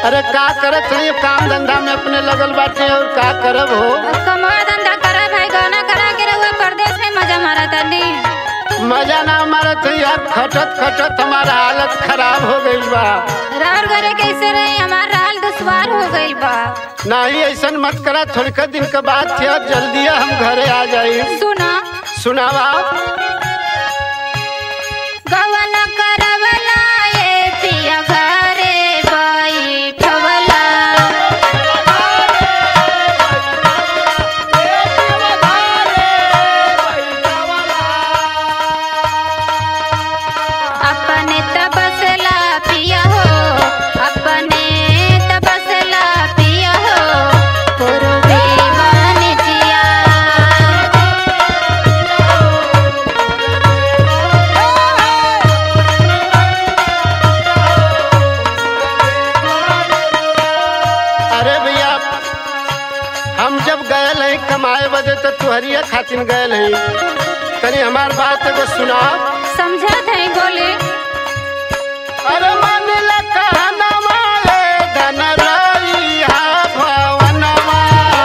अरे का करत है काम धंधा में अपने लगल बाटे और का करब हो अब कमवा धंधा करा भाई गौना करा के रहुआ परदेश में मजा मारा तानी मजा ना मारत है यार खटत खटत हमारा हालत खराब हो गई बा राउर घरे कैसे रही हमार हाल दुश्वार हो गई बा नहीं ऐसन मत करा थोड़का दिन के बाद थे अब जल्दी हम घरे आ जाई सुना सुनावा गवन करवला ए पिया घरे बैठवला अपने तबसला पिया हो अपने तबसला पिया हो पूर्वी वाणिज्या अरे भैया हम जब गए हैं कमाए बदे तो तुहरिया खातिर गए हैं तनी हमार बात एगो सुना समझा थे बोले अरे मन ला कहनवा ले धन रइहा भवनवा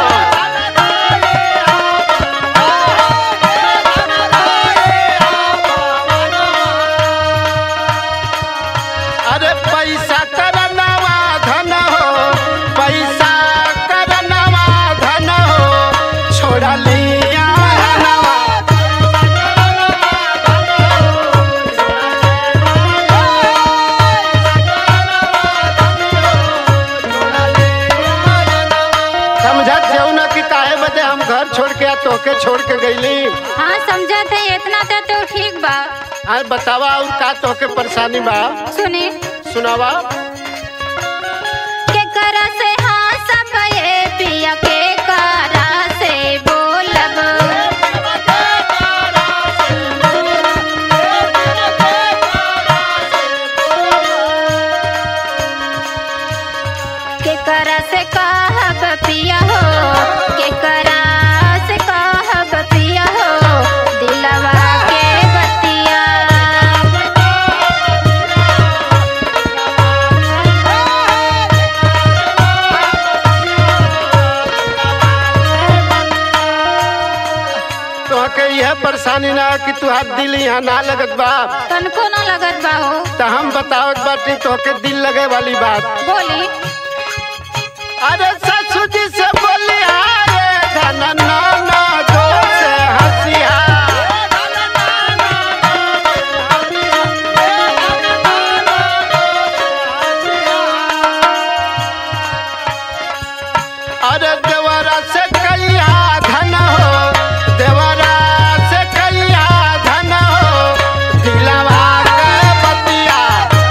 अरे पैसा करनवा धन हो पैसा करनवा धन हो छोड़ा लिया हनवा समझत जाऊ ना कि काहे बदे हम घर छोड़ के या तोके छोड़ के गईली हाँ समझा थे इतना तो, तो ठीक बा आज बतावा और का तोके परेशानी बा सुनी सुनावा के करा से हाँ सब ये पिया के करा से बोलब के करा से कहब पिया हो के करा से कहब पिया हो दिलवा के बतिया तोहके यह परेशानी ना कि तुहार दिल यहाँ ना लगत बा तनको न लगत बा हो तो हम बतावत बाटी तोहके दिल लगे वाली बात बोली अरे ससुर जी से बोलिया रे धन नाना दो से हंसिया अरे देवरा से कैया धन हो देवरा से कैया धन हो दिलवा के बतिया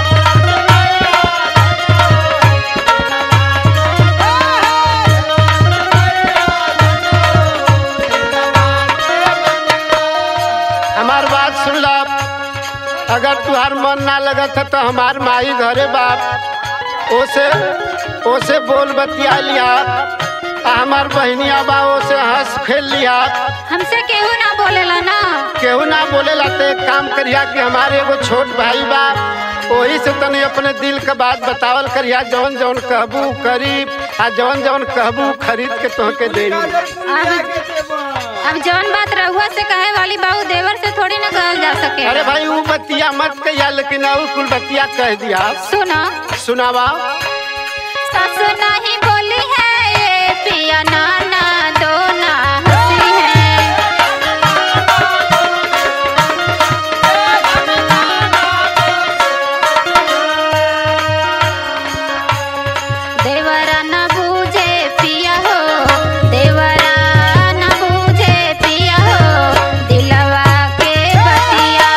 हमार बात सुन ला अगर तुहार मन ना लगत है तो हमार माई घरे बाप ओसे ओसे बोल बतिया लिया आ हमार बहनिया बा ओसे हंस खेल लिया हमसे केहू ना बोलेला ना केहू ना बोलेला तो एक काम करिया कि हमारे एगो छोट भाई बा वही से तनी अपने दिल के बात बतावल करिया जौन जौन कहबू करी आ जौन जौन कहबू खरीद के तोहके दे अब अब जौन बात रहुआ से कहे वाली बाबू देवर से थोड़ी ना कहल जा सके अरे भाई वो बतिया मत कहिया लेकिन और कुल बतिया कह दिया सुना सुनावा सस नहीं बोली है ये पिया नाना दो ना हंसी है देवरा न बूझे पिया हो देवरा न बूझे पिया हो दिलवा के बतिया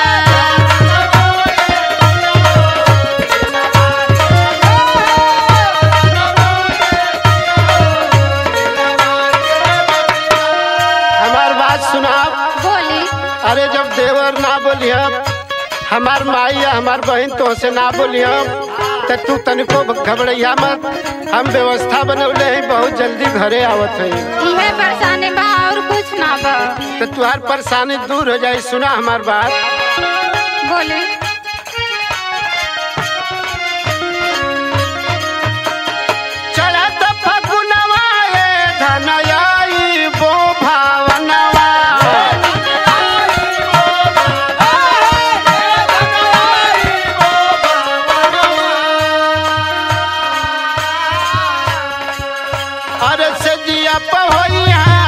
हमार बात सुना बोली अरे जब देवर ना बोलिया हमार माई या हमार बहन तो से ना बोलिया तो तू तनिको घबरैया मत हम व्यवस्था बनौले हैं बहुत जल्दी घरे आवत है इहे परेशानी बा और कुछ ना बा तो तुहार परेशानी दूर हो जाए सुना हमार बात बोले देखन आई बो भावनवा अरे से जिया पहोइया